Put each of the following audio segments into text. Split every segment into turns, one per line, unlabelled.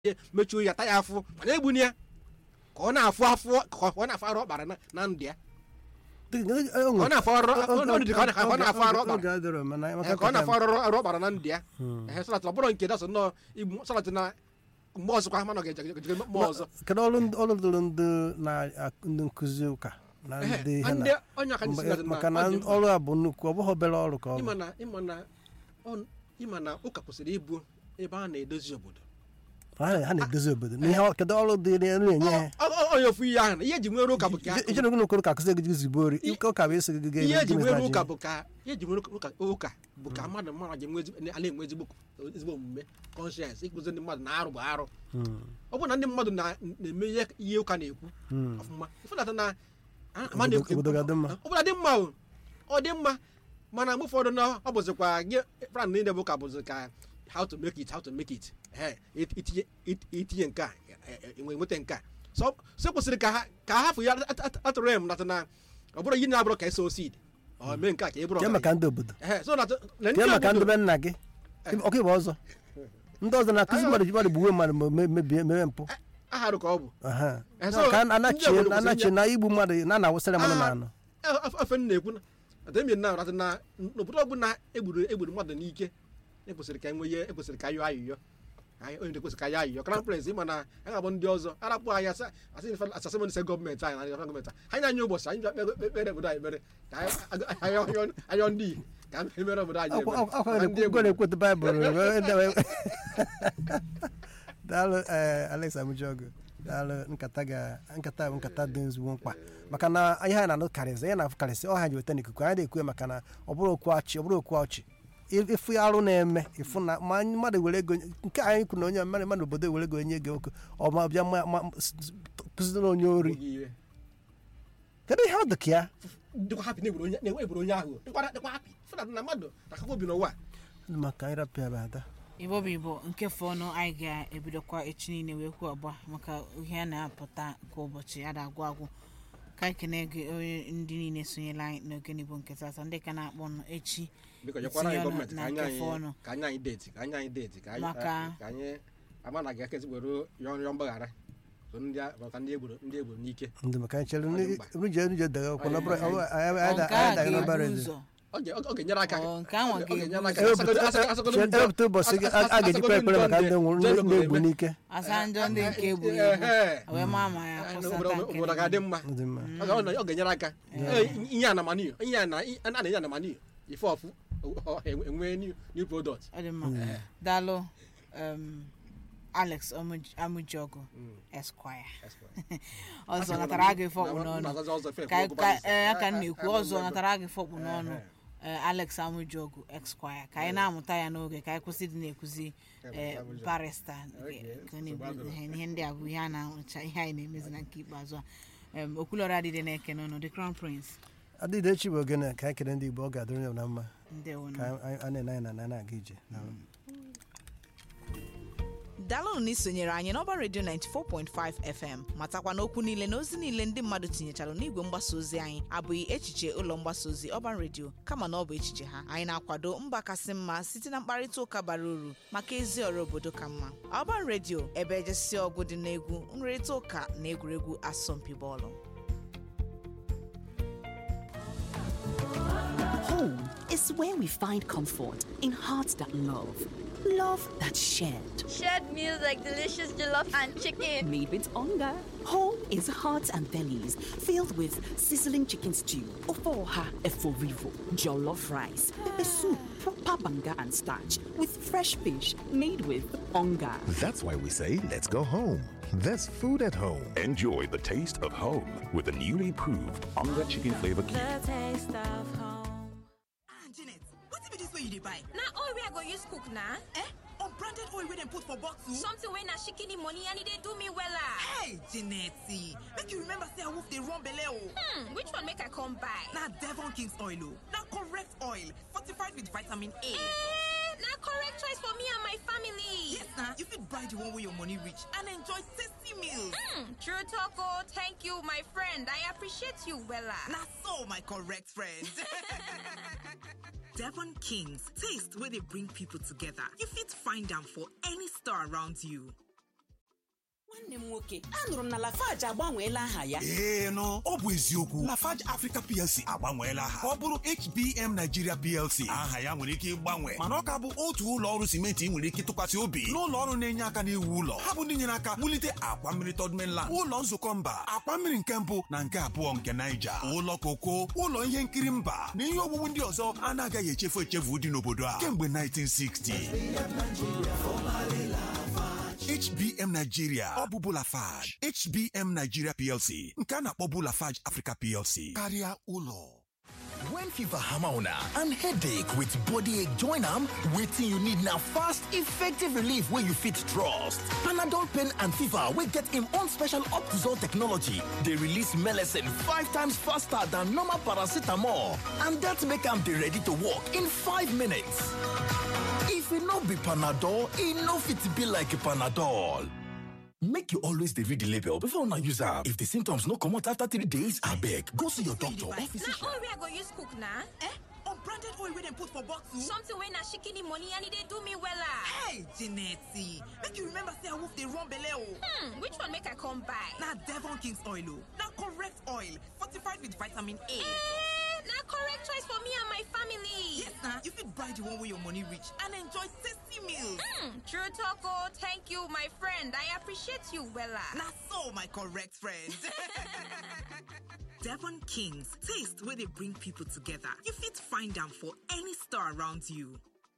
mechuo ya ta ya afụ mana egbuni ya ka ọ na-afụ afụ ka ọ na-afụ arụ ọkpara na na ndụ ya ka ọ na-afụ arụ ọ dị ka ọ na- ka ọ na-afụ arụ ọkpara Ee, ka ọ na-afụ arụ arụ ọkpara na ndụ ya ehe sọlat ọ bụrụ nke dasọ nnọọ igbu sọlat na mgbe ọzọkwa mana ọ ga-eje mmụọ ọzọ
kedu ọrụ ndị- ọrụ dịrị ndị na ndị nkụzi ụka na ndị ihe
ndị
na
onye aka
mgbe-
nyesi
maka na ọrụ a bụ nnukwu ọ bụghị obere ọrụ ka ọ bụ
ịma na ịma na ọ- ịma na ụka kwesịrị ịbụ ebe a na-edozi obodo
ha ha na-edozi obodo na ihe ọ- kedu ọrụ dịrị na-enye ha
Ọ- ọ- onye ofu ihe ahụ na ihe eji nwere ụka bụ ka
ichere gị n'okoro ka akụzi gị zigbo ori ike ụka bụ esi gị ga
ihe eji nwere ụka bụ ka ihe eji nwere ụka ụka bụ ka mmadụ mmadụ ji enwe ezigbo- a na-enwe ezigbo ezigbo omume kọnshens ịkụzi ndị mmadụ na arụ bụ arụ ọ bụrụ na ndị mmadụ na- na-eme ihe ihe ụka na-ekwu ọfụma ịfụnata na a- ama na-ekwu-
Obodo ga-adị mma.
obodo dị mma o ọ dị mma mana mgbe ụfọdụ na ọ bụzikwa gị plan niile bụ ka bụzi ka how to make it how to make it Ehe, it- itinye it- itinye nke a e- e- enwe nweta nke a so so kwesịrị ka ha ka ha hafụ ya at- at- atụrụ ya m nata na ọ bụrụ ihe na-abụrụ ka eso seed ọ mee nke a ka ị bụrụ
kee
ọgaranya.
maka ndị obodo
Ehe, so nata- na
kee
ndị
maka ndị
obodo-
be nna gị ọkụ ịba ọzọ ndị ọzọ na-akụzi mmadụ ji mmadụ gbuwe mmadụ ma me- mebie mere mpụ
aharụ ka ọ bụ
Aha.
Eh, so,
ka
ndị
anachie
obodo kwesịrị
anachie
inye-
na igbu mmadụ na na-awụsịrị mmadụ na
Ah.
anọ
ofe m na-ekwu na atemi na nata na n'obodo ọbụla egburu egburu mmadụ n'ike ekwesịrị ka enwe ihe ekwesịrị ka ayọ ayụyọ Anyị- onye ekwesịrị ka ayọ ayụyọ crown prince ịma na a ga-abụ ndị ọzọ arapụ anyị asa asị asasịmọnị se gọọmenti anyị na gọọmenti anyị anyị ụbọchị anyị bịa kpe- kpere obodo anyị ekpere ka anyị ayọ- ayọ- ayọ ndị ka anyị mere obodo anyị
Akwa-
ebere.
akwa
Ma ndị egburu.
na-ekweta baịbụl daalụ ee alex amujogo daalụ nkata ga nkata bụ nkata dị ezigbo mkpa maka na ihe anyị na-anụ karịsị ihe na-afụ karịsị ọ ha ji weta n'ikuku anyị na-ekwu ya maka na ọ bụrụ okwu ọchị ọ bụrụ okwu ọchị ịfụ arụ na-eme ịfụ na ma mmadụ were ego nke anyị kwuru na onye mmadụ mmadụ obodo were ego onye ego oke ọ ma bịa ma- ma- s- s- kụziri onye ori
Oge iwe.
kedu ihe ọ dị ka ya
dịkwa hapi na-egburu onye na-egburu onye ahụ dịkwa dịkwa hapi fụnata na mmadụ takakwa obi n'ụwa
maka anyị rapịa bụ ada
igbo bụ igbo nke fọnụ anyị ga-ebidokwa echi niile wee kwuo ọgba maka ihe a na-apụta kwa ụbọchị a na-agwụ agwụ ka anyị kene gị onye ndị niile sonyela anyị n'oge n'igbo nke tata ndị ka na-akpọ nụ echi
biko nyekwara anyị
Itinye ọnụ
gọọmenti ka
na
anyị
nke
anyị
fọnụ.
ka anyị anyị deeti ka anyị anyị deeti ka anyị
Maka-
ka anyị ama na ga-ekezi were yọọ yọọ mgbaghara so ndị a- maka ndị egburu ndị egburu n'ike
ndị maka anyị chere
Ọ dị mkpa.
nje nje dege akwụkwọ na bụrụ
Ọ
anyị
nke a
daga na bara
ga-ebu
eze
ụzọ
ọ ga- ọ ga-enyere aka
Ọ, nke ahụ
ọ ga-enyere aka
ga-ebu
Asagodo- asa- asagodo njọ-
ewepụta ụbọchị gị a a ga-ejikwa ekpere maka ndị nwụrụ
Njọ
ndị
obodo
egbu
eme.
n'ike
asa njọ ndị nke egburu
Ehe.
egbu wee maa ma ya
Eh,
kwụsata
obodo
nke
obodo ga-adị mma
dị mma
Ọ ga- ọ na- ọ ga-enyere aka Eh, ihe a na maniu ihe a na a na-enye na maniu ife ọfụ ọ- ọ- enwe new new product
ọ dị mma daalụ um, alex Amuj- amujogu esquire ọzọ natara aga ife ọkpụ n'ọnụ
Na-azazi ọzọ ife
ka
ekwu
ka
okwu
ee aka m
Eh,
na-ekwu
eh,
ọzọ
eh,
natara aga ife ọkpụ n'ọnụ ee, alex amujogu esquire ka anyị na-amụta ya n'oge ka anyị kwụsị dị na-ekwuzi ee,
Amujogu.
barista
Okay,
ka ọ na-ebu
nsogbu
ihe ihe ndị a bụ ihe a na-ahụcha ihe anyị na-emezi na nke ikpeazụ a Em, okwulọra adịdị na-eke n'ọnụ the crown prince
adịghị echi bụ ogene ka anyị kere ndị igbo ọ ga-adịrị ya na mma
ndewo
ka anyị- a na-ene anyị na na na-aga ije Daalụ.
daalụnụ na isonyere anyị n'ọba redio 94.5 fm matakwa n'okwu niile na ozi niile ndị mmadụ tinyechara n'igwe mgbasa ozi anyị abụghị echiche ụlọ mgbasa ozi ọban redio kama na ọ bụ echiche ha anyị na-akwado mba kasị mma site na mkparịta ụka bara uru maka ezi ọrụ obodo ka mma ọban redio ebe ejesi ọgụ dị n'egwu nrịrịta ụka na egwuregwu asọmpi bọọlụ
Home is where we find comfort in hearts that love, love that's shared.
Shared meals like delicious jollof and chicken.
Made with hunger. Home is hearts and bellies filled with sizzling chicken stew, ofoha eforivo, jollof rice, pepper soup, proper banga and starch, with fresh fish made with hunger.
That's why we say, let's go home. There's food at home.
Enjoy the taste of home with the newly proved Onga Chicken Flavor Cube.
janet wetin be dis wey you dey buy
na oil wey i go use cook na
eh unbranded oil wey dem put for bottle
something wey na shikini money and e dey do me wella
hey janet make you remember say awoof dey run belle o
hmm which one make i come buy
na devon king's oil o na correct oil fortified with vitamin a
eh na correct choice for me and my family
yes na you fit buy the one wey your money reach and enjoy tasty meals
hmm true talk o thank you my friend i appreciate you wella
na so my correct friend devon king's taste wey dey bring people together you fit find am for any store around you
nwanne m nwoke anụrụ m na lafaji agbanweela aha ya
ee nụ ọ bụ eziokwu lafarge africa plc agbanweela aha ka ọ bụrụ hbm nigeria plc aha ya nwere ike ịgbanwe mana ọ ka bụ otu ụlọ ọrụ simenti ị nwere ike tụkwasị obi n'ụlọ ọrụ na-enye aka n'iwu ụlọ ha bụ ndị nyere aka wulite akwa mmiri third mainland ụlọ nzukọ mba akwa mmiri nke mbụ na nke abụọ nke naija ụlọ koko ụlọ ihe nkiri mba na ihe owuwu ndị ọzọ a na-agaghị echefu echefu dị n'obodo a kemgbe 1960 HBM Nigeria ọ bụ Bulafage HBM Nigeria PLC nke a na-akpọ Bulafage Africa PLC karịa ụlọ
When fever hammer una and headache with body ache join am, wetin you need na fast, effective relief wey you fit trust. Panadol pain and fever wey get im own special Optizol technology dey release melecine five times faster than normal paracetamol and that make am dey ready to work in five minutes. If e no be Panadol, e no fit be like Panadol. Make you always dey read the label before una use am. If the symptoms no comot after three days, abeg go see your doctor or physician.
na oil wey i go use cook na
Eh? Unbranded oil wey dem put for bottle?
something wey na shikini money and e dey do me wella
Hey, Janetti, make you remember say wolf dey run belle o.
hmm which one make i come buy
Na Devon King's oil o. Na correct oil, fortified with vitamin A.
eh na correct choice for me and my family
Yes na, you fit buy the one wey your money reach and enjoy tasty meals.
hmm true talk o thank you my friend i appreciate you wella
Na so, my correct friend. Devon Kings, taste where they bring people together. You fit find them for any store around you.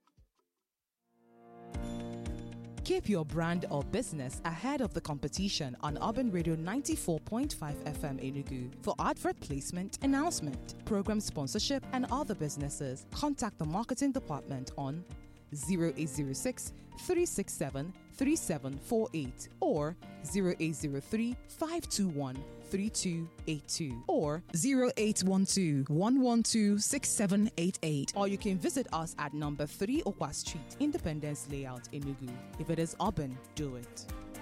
Keep your brand or business ahead of the competition on Urban Radio 94.5 FM Enugu. For advert placement, announcement, program sponsorship, and other businesses, contact the marketing department on 0806 367 3748 or 0803 521 3282 or 0812 112 6788 or you can visit us at number 3 Okwa Street, Independence Layout, Enugu. If it is urban, do it.